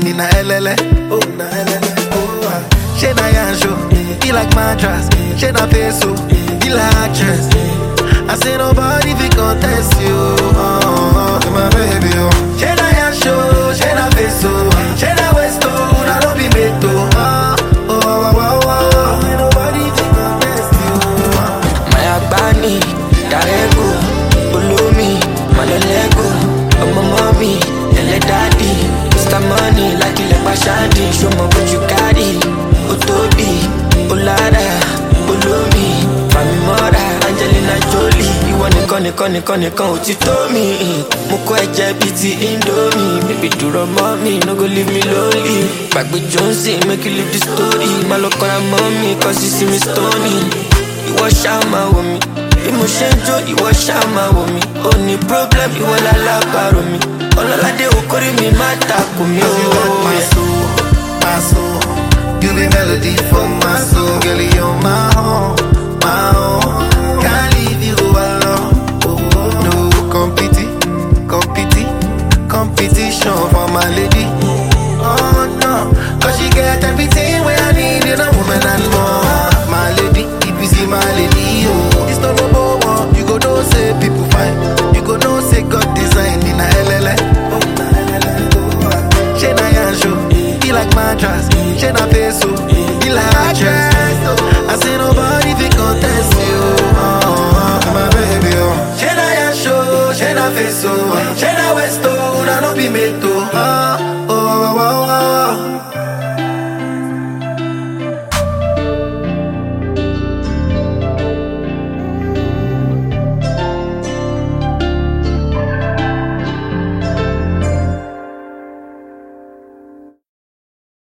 design in a LLA. Oh, na LLA. Oh, ah. She na yanjo, he like mattress. She na peso, he like actress. I say nobody fi contest you. Oh, oh, my baby, oh. She na yanjo, she na peso, she na westo, una no be meto. Oh, oh, oh, oh, oh. Say nobody fi contest you. Oh. Maya Bani, Darego, Ulumi, Malolego, Ọmọ mọ́mí, ẹlẹ́ dádì, Mr. Money, lákìlẹ̀ pàṣádì, ṣọmọ bójú kárì, ó tóbi, ó lára, olómi, Fàmì mọ́ra, Angelina Jolie, ìwọ nìkan nìkan nìkan nìkan ò ti tó mi. Mo kọ́ ẹ̀jẹ̀ bíi ti Indomie, bíbí dúró mọ́ mi, no go leave me lonely. Gbàgbé Johnson, make you leave the story, má lọ kọ́ra mọ́ mi, kọ́ sí sí mi stony ìwọ ṣáà máa wò mí bí mo ṣe ń jó ìwọ ṣáà máa wò mí ó ní problem ìwọ lálábàárò mi ọlọ́ládé okòrí mi má takò mí Cause you got my ó. soul, my soul. You be melody for my soul, girl. You're my own, my own. Can't leave you alone. No competi, competi, competition for my lady. Oh no, cause she get everything where I need in a woman and more. My lady, if you see my lady, oh, it's not no one. You go know say people fine. You go know say God design in a LLA. Oh, na LLA. Oh, ah. She na yanjo, he like mattress. She na peso, he like actress. I say nobody fi contest you. Oh, oh, my baby, oh. She na yanjo, she na peso, she na westo, una no be meto. Oh,